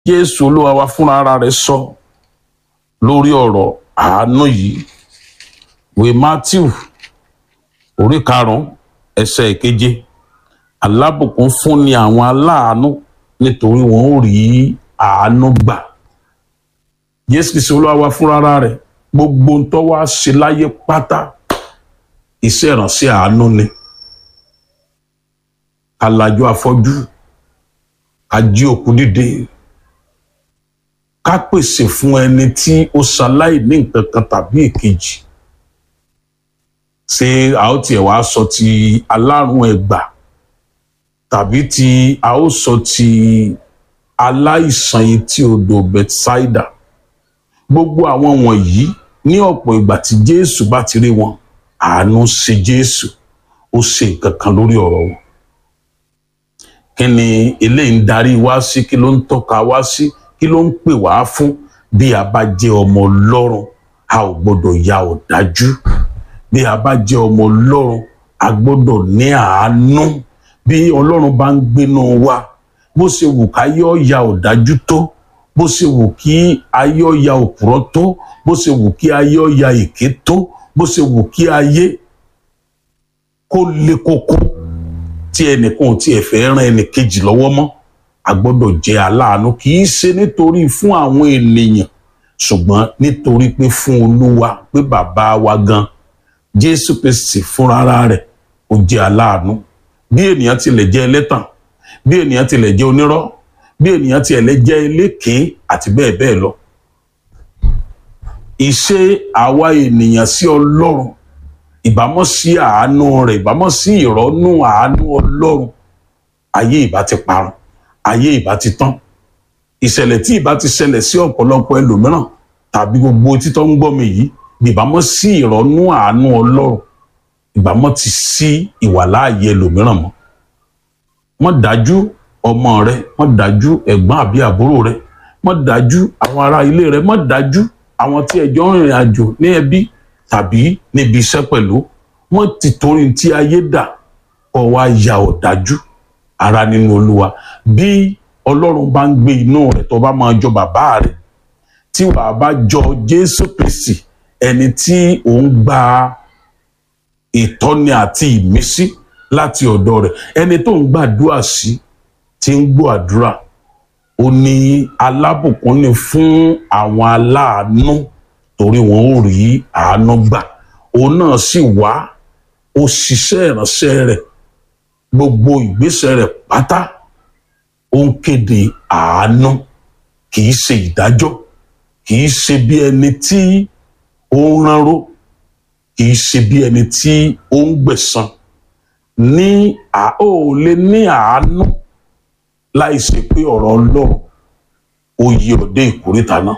jésù olúwa wa fúnra ara rẹ̀ sọ lórí ọ̀rọ̀ àánú yìí ìwé matthew orí karùnún ẹsẹ̀ ìkeje alábùkún fún ni àwọn aláàánú nítorí wọn ò rí àánú gbà jésù kìí olúwa wa fúnra ara rẹ̀ gbogbo ń tọ́ wá ṣe láyé pátá iṣẹ́ ìránṣẹ́ àánú ni alájọ afọ́jú ají òkú dìde ká pèsè fún ẹni tí ó ṣaláì ní nǹkan kan tàbí èkejì ṣé a ó tiẹ̀ wá sọ ti alárùn ẹ̀gbà tàbí tí a ó sọ ti aláìsàn etí odò Bethsaida gbogbo àwọn wọ̀nyí ní ọ̀pọ̀ ìgbà tí Jésù bá ti rí wọn àánú ṣe Jésù ó ṣe nǹkan kan lórí ọ̀rọ̀ wọn kí ni eléyìí ń darí wá sí kí ló ń tọ́ka wá sí kí ló ń pè wá fún bí a bá jẹ́ ọmọ Ọlọ́run a ò gbọ́dọ̀ ya ọ̀dájú bí a bá jẹ́ ọmọ Ọlọ́run a gbọ́dọ̀ ní àánú bí Ọlọ́run bá ń gbénú wa bó ṣe wù káyé ọ̀ya ọ̀dájú tó bó ṣe wù kí ayé ọ̀ya òpùrọ́ tó bó ṣe wù kí ayé ọ̀ya èké tó bó ṣe wù kí ayé kó le koko tí ẹnìkan ò tiẹ̀ fẹ́ ràn ẹnìkejì lọ́wọ́ mọ́ a gbọ́dọ̀ jẹ́ aláàánú kì í ṣe nítorí fún àwọn ènìyàn ṣùgbọ́n nítorí pé fún olúwa pé bàbá wa gan jésù kristi fúnra rẹ̀ ó jẹ́ aláàánú bí ènìyàn tilẹ̀ jẹ́ ẹlẹ́tàn bí ènìyàn tilẹ̀ jẹ́ onírọ́ bí ènìyàn tilẹ̀ jẹ́ elékèé àti bẹ́ẹ̀ bẹ́ẹ̀ lọ. ìṣe àwa ènìyàn sí ọlọ́run ìbámọ́ sí àánú rẹ̀ ìbámọ́ sí ìrọ́nú àánú ọlọ́run ayé ìbá ti parun ayé ìbá ti tán ìṣẹ̀lẹ̀ tí ìbá ti ṣẹlẹ̀ sí ọ̀pọ̀lọpọ̀ ẹlòmíràn tàbí gbogbo títọ́ ń gbọ́ mi yìí ìbámọ́ sí ìrọ́nú àánú ọlọ́run ìbámọ́ ti sí ìwàláàyè ẹlòmíràn mọ́ mọ́ dájú ọmọ rẹ mọ́ dájú ẹ̀gbọ́n àbí àbúrò rẹ mọ́ dájú àwọn ará ilé rẹ mọ́ dájú àwọn tí ẹjọ́ ń rìnrìn àjò ní ẹbí tàbí níbi iṣẹ́ pẹ̀lú wọ́n ti torí tí ayé dà kọ́ wa ya ọ̀dájú ara nínú olúwa bí ọlọ́run bá ń gbé inú rẹ̀ tó bá máa jọ bàbá rẹ̀ tí wàá bá jọ jésù kristi ẹni tí òun gba ìtọ́ni àti ìmísí láti ọ̀dọ̀ rẹ̀ ẹni tó ń gbàdúrà sí tí ń gbọ́ àdúrà ó ní alábùkún ni fún àwọn aláàánú torí wọn ò rí àánú gbà òun náà sì wá ó ṣiṣẹ́ ìránṣẹ́ rẹ̀ gbogbo ìgbésẹ̀ rẹ̀ pátá ó ń kéde àánú kì í ṣe ìdájọ́ kì í ṣe bí ẹni tí ó ń ránró kì í ṣe bí ẹni tí ó ń gbẹ̀san ní à ó lè ní àánú láì ṣe pé ọ̀rọ̀ Ọlọ́run ó yí ọdẹ ìkórìtà náà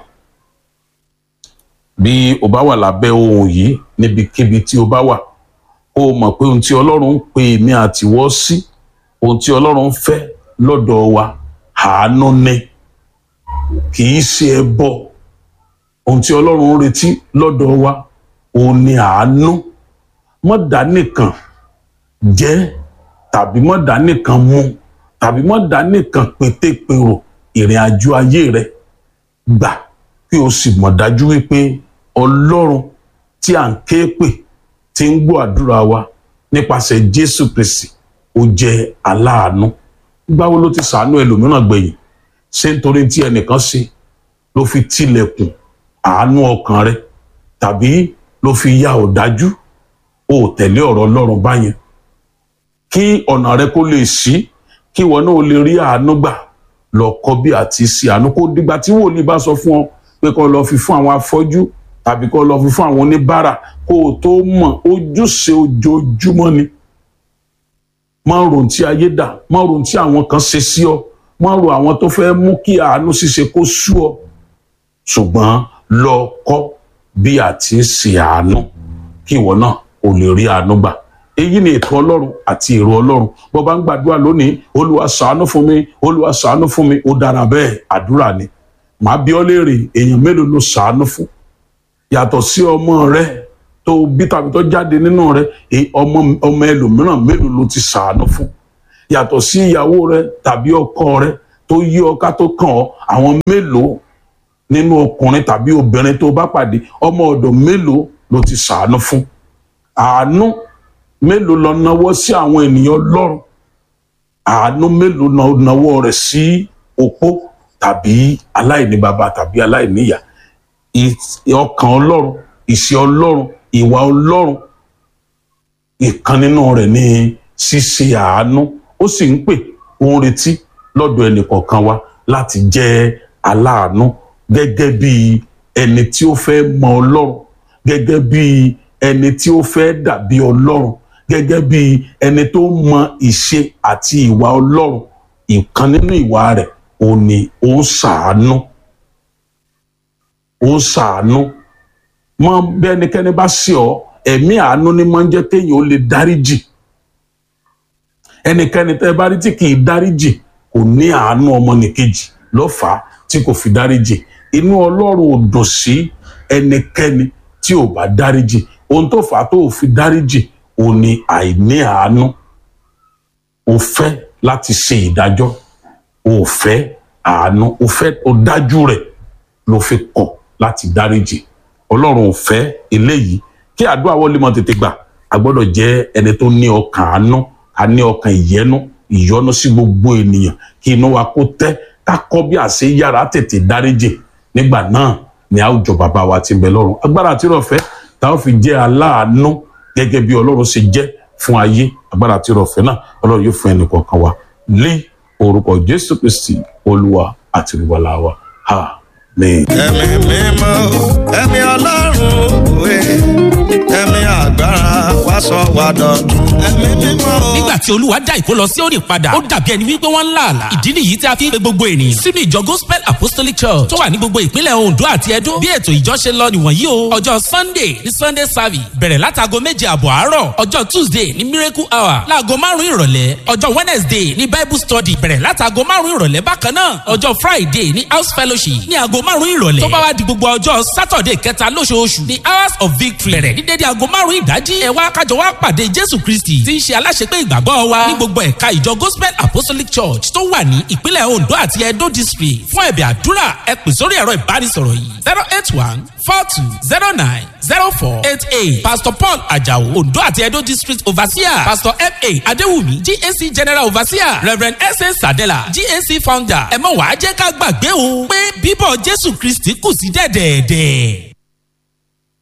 bí o bá wà lábẹ́ ohun yìí níbikíbi tí o bá wà ó mọ̀ pé ohun tí Ọlọ́run ń pè mí àtiwọ́ sí ohun tí Ọlọ́run ń fẹ́ lọ́dọ̀ wa àánú ni kì í ṣe ẹbọ ohun tí Ọlọ́run ń retí lọ́dọ̀ wa òun ni àánú mọ́dà nìkan jẹ́ tàbí mọ́dà nìkan mu tàbí mọ́dà nìkan pétépèrò ìrìn àjò ayé rẹ gbà kí o sì mọ̀ dájú wípé Ọlọ́run tí à ń ké pè tí ń gbọ́ àdúrà wa nípasẹ̀ Jésù Kristi ó jẹ́ aláàánú gbáwo ló ti sàánú ẹlòmíràn gbẹ̀yìn ṣé nítorí tí ẹnìkan ṣe ló fi tilẹ̀kùn àánú ọkàn rẹ tàbí ló fi ya ọ̀dájú ó tẹ̀lé ọ̀rọ̀ Ọlọ́run báyẹn kí ọ̀nà rẹ kó lè ṣí kí ìwọ náà lè rí àánú gbà lọ kọ́ bí àti ṣe àánú kó dìgbà tí wòlíì bá sọ fún ọ pé kó lọ fi fún àwọn afọ́jú tàbí kó lọ fi fún àwọn oníbàárà kó o tó mọ̀ ojúṣe ojoojúmọ́ ni má rò tí ayé dà má rò tí àwọn kan ṣe sí ọ má rò àwọn tó fẹ́ mú kí àánú ṣíṣe kó sú ọ ṣùgbọ́n lọ kọ́ bí a ti ń ṣe àánú kí ìwọ náà ò lè rí àánú gbà èyí ni ètò ọlọ́run àti èrò ọlọ́run bó bá ń gbàdúrà lónìí olúwa ṣàánú fún mi olúwa ṣàánú fún mi ó dára bẹ́ẹ̀ àdúrà ni màá bi ọ́ léèrè èèyàn mélòó ló ṣàánú fún yàtọ̀ sí ọmọ rẹ tó bí tàbí tó jáde nínú rẹ ọmọ ọmọ ẹlòmíràn mélòó ló ti ṣàánú fún yàtọ̀ sí ìyàwó rẹ tàbí ọkọ rẹ tó yí ọ ká tó kàn ọ́ àwọn mélòó nínú ọkùnrin tàbí obìnrin tó bá pàdé ọmọ ọ̀dọ̀ mélòó ló ti ṣàánú fún àánú mélòó lọ nawọ́ sí àwọn ènìyàn lọ́rùn àánú mélòó lọ nawọ́ rẹ̀ sí opó tàbí aláìní bàbá tàbí aláìní ìyá ọkàn ọlọ́run ìṣe ọlọ́run ìwà ọlọ́run ìkan nínú rẹ̀ ní ṣíṣe àánú ó sì ń pè ó ń retí lọ́dọ̀ ẹnìkọ̀ọ̀kan wa láti jẹ́ aláàánú gẹ́gẹ́ bí ẹni tí ó fẹ́ mọ ọlọ́run gẹ́gẹ́ bí ẹni tí ó fẹ́ dàbí ọlọ́run gẹ́gẹ́ bí ẹni tó mọ ìṣe àti ìwà ọlọ́run ìkan nínú ìwà rẹ̀ ó ní ó ń ṣàánú ó ń ṣàánú mọ bí ẹnikẹ́ni bá ṣe ọ ẹ̀mí àánú ni máa ń jẹ́ kéèyàn ó lè dáríjì ẹnikẹ́ni tẹ́ bá rí tí kì í dáríjì kò ní àánú ọmọnìkejì ló fà á tí kò fi dáríjì inú ọlọ́run ò dùn sí ẹnikẹ́ni tí ò bá dáríjì ohun tó fà á tó fi dáríjì ò ní àìní àánú ò fẹ́ láti ṣe ìdájọ́ ò fẹ́ àánú ò fẹ́ ò dájú rẹ̀ ló fi kọ̀ láti dáríjì ọlọ́run ò fẹ́ eléyìí kí àdúrà wọlé mọ́ tètè gbà a gbọ́dọ̀ jẹ́ ẹni tó ní ọkàn àánú a ní ọkàn ìyẹnu ìyọ́nú sí gbogbo ènìyàn kí inú wa kó tẹ́ ká kọ́ bí àṣẹ yára tètè dáríjì nígbà náà ni a ó jọ bàbá wa tí ń bẹ lọ́run agbára àti ìrọ̀fẹ́ tá a fi jẹ́ aláàánú gẹ́gẹ́ bí ọlọ́run ṣe jẹ́ fún ayé agbára àti ìrọ̀fẹ́ náà ọlọ́run yóò fún ẹnì kọ̀ọ̀kan wa lé orúkọ jésù kristi olúwa àti olùwàlà wa amen. ẹ̀mí mímọ́ ẹ̀mí ọlọ́run òwe ẹ̀mí agbára wá sọ wá dọ̀tun ẹ̀mí mímọ́. nígbà tí olúwa dá ìkó lọ sí òní padà ó dàbí ẹni wípé wọ́n ń là àlà ìdí nìyí tí a fi ń pe gbogbo ènìyàn sínú ìjọ gospel apostolic church tó wà ní gbogbo ìpínlẹ̀ ondo àti edo bí ètò ìjọ ṣe lọ nìwọ̀nyí o ọjọ́ sunday ní sunday service bẹ̀rẹ̀ látago méje àbọ̀ àárọ̀ ọjọ́ tuesday ní miracle hour láago márùn-ún ìrọ̀lẹ́ ọjọ́ wednesday ní bible study bẹ̀rẹ̀ látago márùn-ún ìrọ̀lẹ́ bákan náà ọjọ́ friday ní house fellowship ní aago márùn-ún ìrọ̀lẹ́ tó bá wá di gbogbo ọjọ́ saturday kẹta lóṣooṣù ní hours of victory bẹ̀rẹ̀ ní dédé aago márùn-ún ìdájí ẹ wá kájọ wá pàdé jésù kristi tí ń ṣe aláṣepé ìgbàgbọ́ wa ní gbogbo ẹ̀ka ìjọ gospel apostolic church tó wà ní ìpínlẹ̀ ondo àti edo district fún ẹ̀bẹ̀ àdúrà ẹ pè sórí ẹ̀rọ ìbánisọ̀rọ̀ yìí zero eight one four two zero nine zero four eight eight pastor paul ajao ondo àti edo district overseer pastor fa adewumi gac general overseer reverend sa sadela gac founder ẹ mọ̀ wá jẹ́ ká gbàgbé o pé bíbọ̀ jésù kristi kù sí dẹ̀dẹ̀ẹ̀dẹ̀.